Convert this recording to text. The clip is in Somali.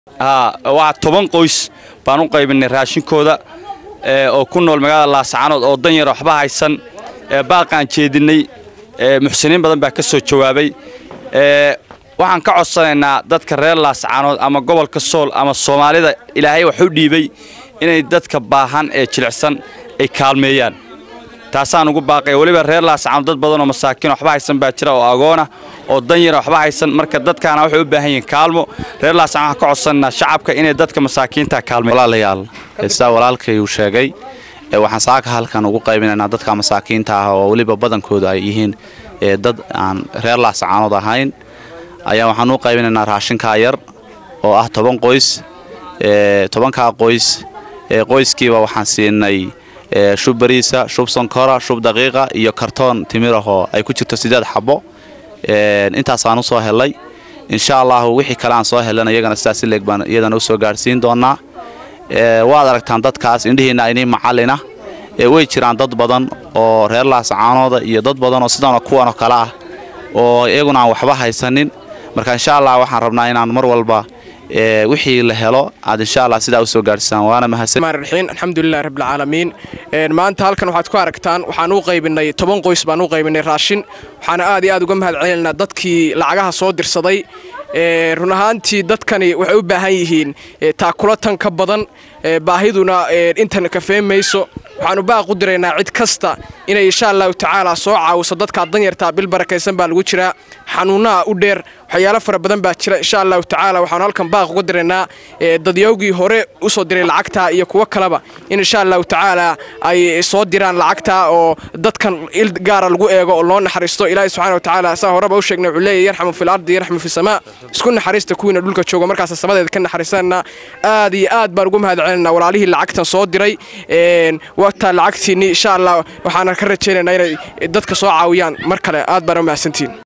waa toban qoys baan u qaybinay raashinkooda oo ku nool magaalada laascaanood oo dan yara waxba haysan baaqaan jeedinay muxsiniin badan baa ka soo jawaabay waxaan ka codsanaynaa dadka reer laascaanood ama gobolka sool ama soomaalida ilaahay wax u dhiibay inay dadka baahan ee jilicsan ay kaalmeeyaan taasaan ugu baaqaya weliba reer laascaanood dad badan oo masaakiin waxba haysan baa jira oo agoona oo dan yara waxba haysan marka dadkaana waxay u baahan yihiin kaalmo reer laascaan waxaan ka codsanaynaa shacabka inay dadka masaakiinta kaalmeeyaan walaalayaal sidaa walaalkay uu sheegay waxaan saaka halkan ugu qaybinaynaa dadka masaakiinta ah oo weliba badankooda ay yihiin dad aan reer laascaanood ahayn ayaa waxaan u qaybinaynaa raashinkaa yar oo ah toban qoys tobankaa qoys qoyskiiba waxaan siinay shub bariisa shub sonkora shub daqiiqa iyo kartoon timirahoo ay ku jirto sideed xabo intaasaan u soo helay insha allahu wixii kale aan soo helan iyagana sidaas ileeg baan iyadana u soo gaadhsiin doonaa waad aragtaan dadkaas indhihiinna inii macallina way jiraan dad badan oo reer laascaanooda iyo dad badan oo sidanoo kuwanoo kale ah oo iyaguna aan waxba haysanin marka insha allah waxaan rabnaa inaan mar walba wixii la helo aad insha allah sidaa usoo gaadhsaan waana mahadsanraxiin alxamdulilahi rabbilcaalamiin maanta halkan waxaad ku aragtaan waxaan u qaybinay toban qoys baan u qaybinay raashin waxaana aad iyo aad uga mahad celinaynaa dadkii lacagaha soo dirsaday run ahaantii dadkani waxay u baahan yihiin taakula tan ka badan baahiduna intan kafee mayso waxaanu baaq u diraynaa cid kasta inay insha allahu tacaala soo caawiso dadkaa danyartaa bil barakaysan baa lagu jiraa xanuunaha u dheer waxyaalo fara badan baa jira insha allahu tacaala waxaanu halkan baaq uga diraynaa dadyowgii hore usoo diray lacagtaa iyo kuwo kaleba in insha allahu tacaala ay soo diraan lacagtaa oo dadkan il gaara lagu eego oo loo naxariisto ilaahi subxana watacaala saa horeba u sheegnay wuxuu leeyahy yarxamu fil ardi yarxamu fi samaa isku naxariista kuwiina dhulka jooga markaas samadeeda ka naxariisanna aad iyo aad baan ugu mahad celinaa walaalihii lacagtan soo diray wataa lacagtiinni insha allah waxaana ka rajaynaynaa inay dadka soo caawiyaan mar kale aad baana u mahadsantiin